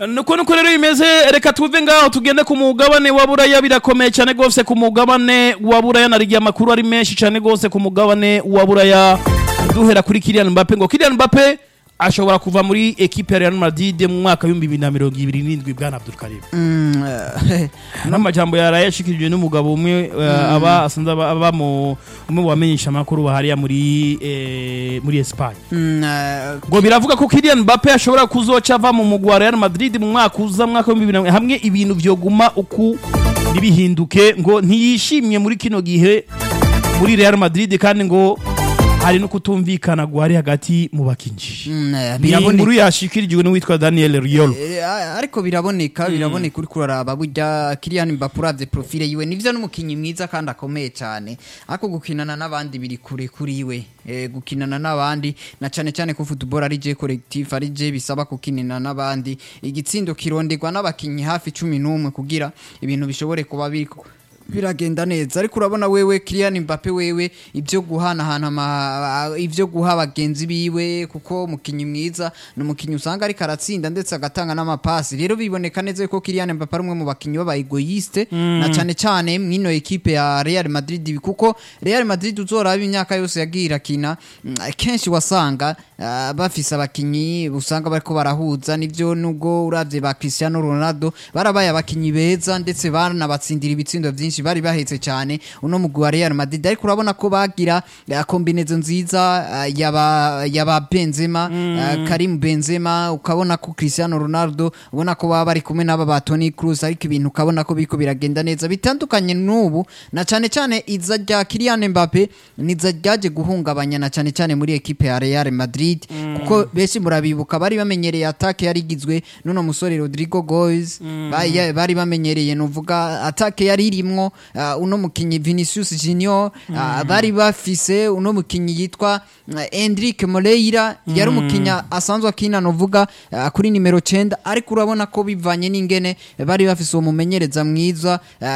nuko nuko rero bimeze reka tuve ngaho tugende ku mugabane wa buraya birakomeye cyane rwose ku mugabane wa buraya narigiye amakuru ari menshi cyane rwose ku mugabane wa buraya duhera kuri Kylian Mbappe ngo Kylian Mbappe ashobora kuva muri ekipe ya Real Madrid mu mwaka w'ibihumbi bibiri na mirongo ibiri n'indwi bwana Abdul Karim n'amajambo yaraye yashikirijwe n'umugabo umwe eh, aba asanzwe aba aba mu umwe mu bamenyesha amakuru bahariya muri eh, muri Espagne ngo biravuga ko Kylian Mbappe ashobora kuzoca ava mu mugwi wa Real Madrid mu mwaka uza mu mwaka w'ibihumbi bibiri na- hamwe ibintu vyoguma uku ntibihinduke ngo ntiyishimye muri kino gihe muri Real Madrid kandi ngo hari no kutumvikana guhari hagati mu bakinji ni inkuru yashikirijwe n'uwitwa Daniel Riolo Eh, a- ariko biraboneka biraboneka uri kuraraba burya Kylian Mbappe uravye profile yiwe nivyo n'umukinyi mwiza kandi akomeye cyane ariko gukinana n'abandi biri kure kuri we eh, gukinana n'abandi na cane cane ko football ari je collectif ari je bisaba kukinana n'abandi igitsindo kironderwa n'abakinyi hafi cumi n'umwe kugira ibintu bishobore kuba biriko biragenda neza ariko urabona wewe Kylian Mbappe wewe ibyo guhanahana ama- ibyo guha abagenzi biwe kuko umukinyi mwiza ni umukinyi usanga ariko aratsinda ndetse agatanga n'amapasi rero biboneka neza ko Kylian Mbappe ari umwe mu bakinyi b'aba egoiste na cyane cyane mwino ekipe ya Real Madrid kuko Real Madrid uzoraba imyaka yose yagiye irakina mm, kenshi wasanga ah, bafise abakinyi usanga bariko barahuza nivyo nubwo uravye ba Cristiano Ronaldo barabaye abakinyi beza ndetse banabatsindira ibitsindo vyinshi bari bahetse cyane uno mugwi wa Real Madrid ariko urabona ko bagira ah, kombinezo nziza ah, yaba yaba Benzema ah, Karim Benzema ukabona ko Cristiano Ronaldo ubona ko baba bari kumwe n'aba ba Toni Kroos ariko ibintu ukabona ko biriko biragenda neza bitandukanye n'ubu na cyane cyane iza rya Kylian Mbappe niza ryaje guhungabanya na cyane cyane muri ekipe ya Real Madrid kuko benshi murabibuka bari bamenyereye attaque yari igizwe n'uno musore Rodrigo Goes bari bari bamenyereye nuvuga attaque yari irimwo uh, uno mukinyi Vinicius Junior uh, bari bafise uno mukinyi yitwa uh, Endrick Moreira yari umukinyi asanzwe akina nuvuga uh, kuri nimero 9 ariko urabona ko bivanye n'ingene bari bafise uwo mumenyereza mwiza uh,